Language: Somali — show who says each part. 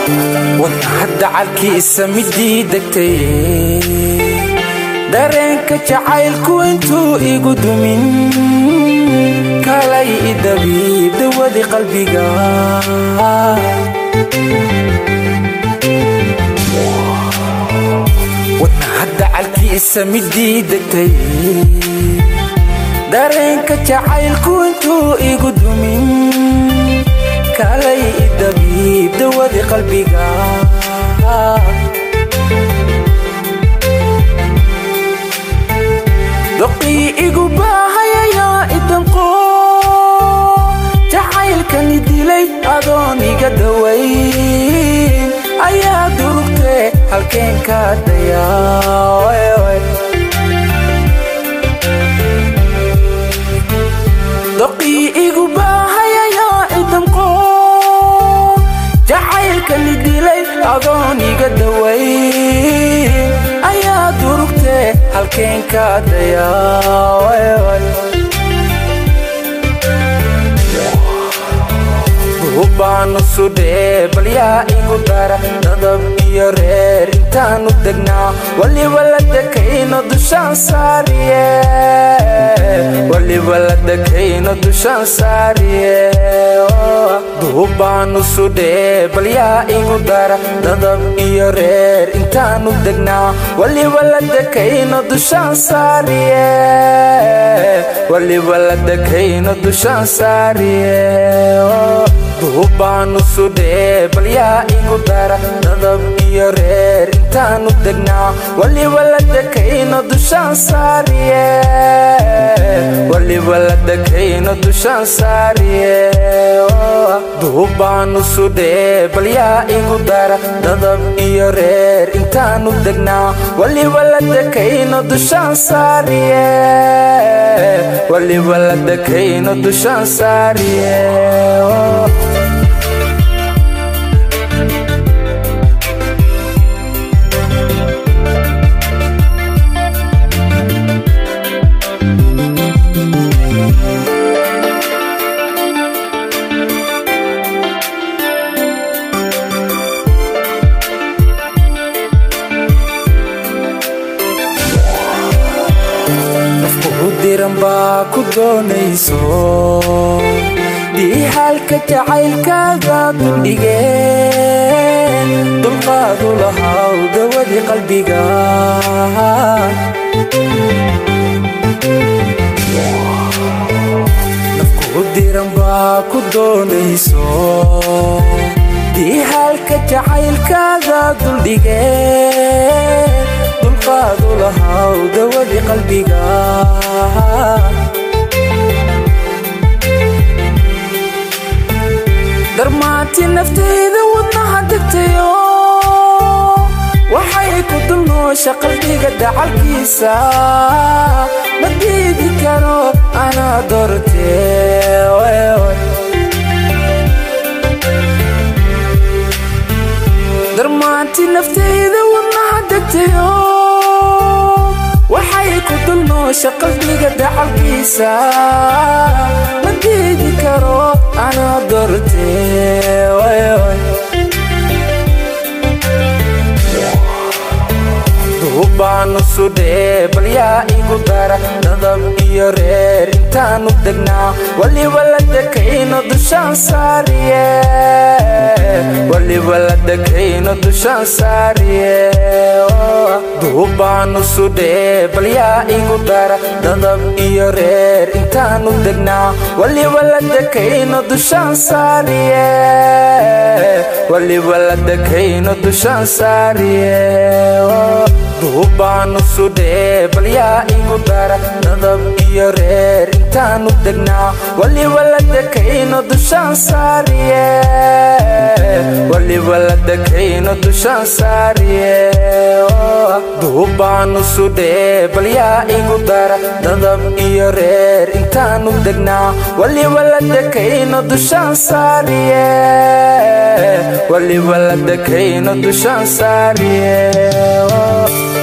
Speaker 1: wadnahadda calkiisa midii degtay dareenka jacaylku intuu igu dumin kalay idabiib dawadi qalbiga wadnahadda calkiisa midii degtay dareenka jacaylku intuu igu dumin kalay idabiib dawadi qalbiga doqii igu baahayayaa idanqo jacaylkani dilay adoon iga dawayn ayaa durugtee halkeen ka dayaa doqii igu baahayayaa idanqo jacaylkani dilay adoon iga dawayn ayaa durugtee halkeen ka dayaa duubaanu sudhee bal yaa igu dara dadab iyo reer intaanu degnaa waliba la dekayno dushaan saariye waliba la dekayno dushaan saariye duubaanu sudhee bal yaa igu dara dadab iyo reer intaanu degnaa waliba la dekayno dushaan saariye waliba la dekayno dushaan saariye duubaanu sudhee bal yaa igu dara dadab iyo reer intaanu degnaa waliba la dekayno dushaan saariye waliba la dekayno dushaan saariye duubaanu sudhee bal yaa igu dara dadab iyo reer intaanu degnaa waliba la dekayno dushaan saariye waliba la dekayno dushaan saariye diran baa ku doonayso diixaalka jacaylkaaga duldhigeen dulqaadu lahaw dawadi qalbiga nafku diran baa ku doonayso diixaalka jacaylkaaga duldhigeen dulqaadu lahaw dawadi qalbiga darmaanti naftayda wadnaha degtayo waxay ku dulnoosha qalbiga dacalkiisa ma diidi karo anaa doortee darmaanti naftayda wadnaha degtayo waxay ku dulnoosha qalbiga dacalkiisa ma diidi karo anaa doortee duubaanu sudhee bal yaa igu dara dadab iyo reer intaanu degnaa waliba la dekayno dushaan saariye waliba la dekayno dushaan saariye duubaanu sudhee bal yaa igu dara dadab iyo reer intaanu degnaa waliba la dekayno dushaan saariye waliba la dekayno dushaan saariye duubaanu sudhee bal yaa igu dara dadab iyo reer intaanu degnaa waliba la dekayno dushaan saariye waliba la dekayno dushaan saariye duubaanu sudhee bal yaa igu dara dadab iyo reer intaanu degnaa waliba la dekayno dushaan saariye waliba la dekayno dushaan saariye